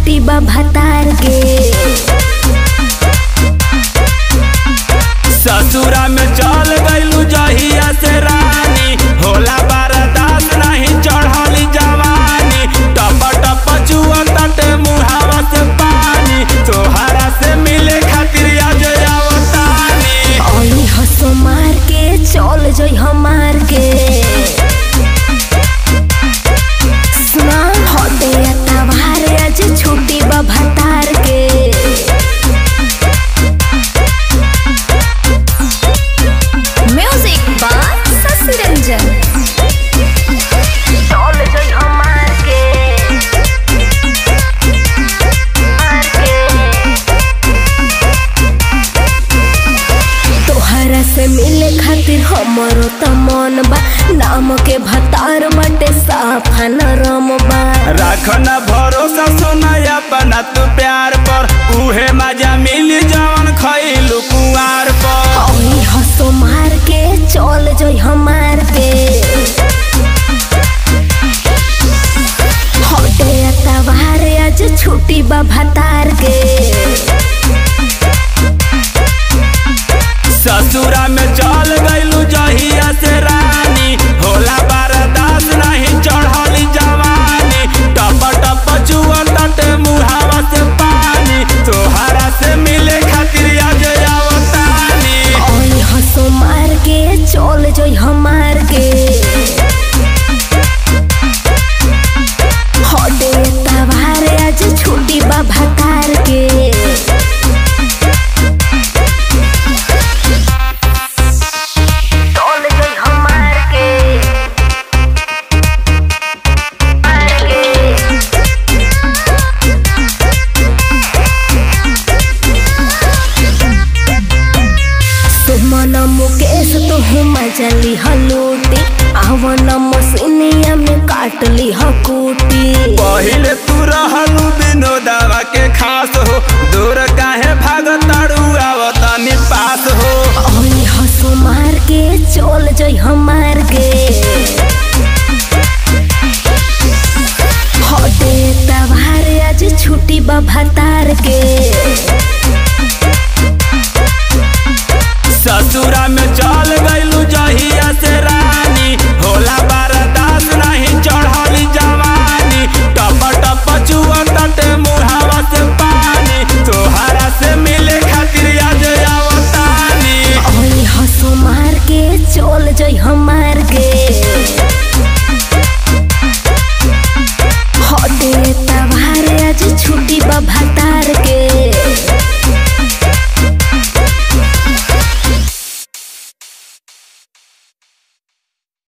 छुट्टी बा भतार के ससुरा में चल गइलू जहिया से रानी होला बरदास नहीं चढ़ली जवानी टप टप चुआ तटे मुहावा से पानी तोहरा से मिले खातिर आज आवतानी ओली हंसो मार के चल जई हमार के सुना हटे तबार आज छुट्टी बा भतार के म्यूजिक बाय शशि रंजन चल जई हमार के मार के तोहरा से मिले खातिर हमरो त मन बा नाम के भतार बटे साफा नरम बा रखना भरोसा सुनाया अपना तू प्यार पर उहे मजा मिली जवन खइलू कुआर पर ओही हंसो मार के चल जई हमार के हटे तबार आज छुट्टी बा भतार के ससुरा में चल गइलू जहिया से रानी होला बरदास नहीं चढ़ली जवानी टप टप चुआ तटे मुहावा से पानी तोहरा से मिले खातिर आज आवतानी ओही हंसो मार के चल जई हमार के हटे तबार आज छुट्टी बा भतार के चल गई हमार के मार के सुमन मुकेश तो मजली हलूटी आवन मसीनिया में काटली हकूटी